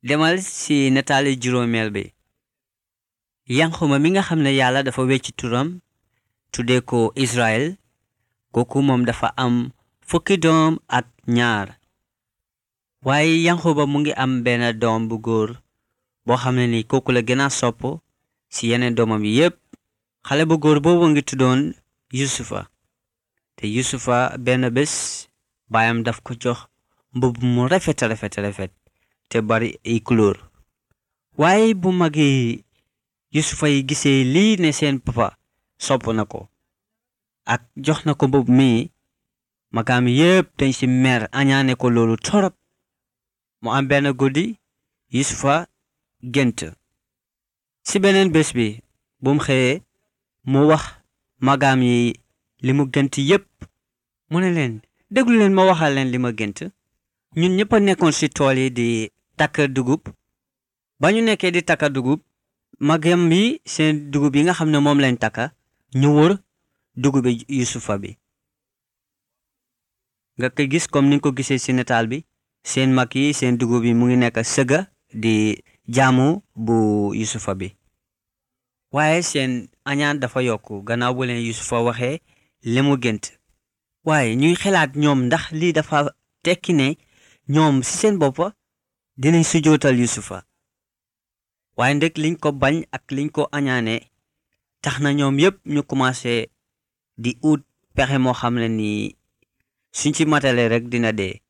demal ci nataali juróomeel bi yanquma mi nga xam ne yàlla dafa wecci turam tuddee ko Israël kooku moom dafa am fukki doom ak ñaar waaye yanquba mu ngi am benn doom bu góor boo xam ne ni kooku la gën a sopp ci yeneen doomam yi yépp xale bu góor boobu ngi tuddoon yusufa te yusufa benn bés baayam daf ko jox mbubb mu rafet rafet rafet te bari ay couleur waaye bu magi yusufa yi gisee lii ne seen papa sopp na ko ak jox na ko mbubb mi magaam yépp dañ ci mer añaane ko loolu torop mu am benn guddi yusufa gént ci beneen bés bi bum xëyee mu wax magaam yi li mu gént yépp mu ne leen déglu leen ma waxal leen li ma gént ñun ñëpp a nekkoon ci tool yi di takk dugub ba ñu nekkee di takka dugub magam yi seen dugub yi nga xam ne moom lañ takka ñu wër dugubi yusufa bi nga ko gis comme ni nga ko gisee ci nataal bi seen mag yi seen dugub yi mu ngi nekk sëga di jaamu bu yusufa bi waaye seen añaan dafa yokku gannaaw bu leen yusufa waxee li mu gént waaye ñuy xalaat ñoom ndax lii dafa tekki ne ñoom ci seen boppa dinañ sujootal yusufa waaye ndek liñ ko bañ ak liñ ko añaane tax na ñoom yépp ñu commencé di ut pexe moo xam ne ni suñ ci matale rek dina dee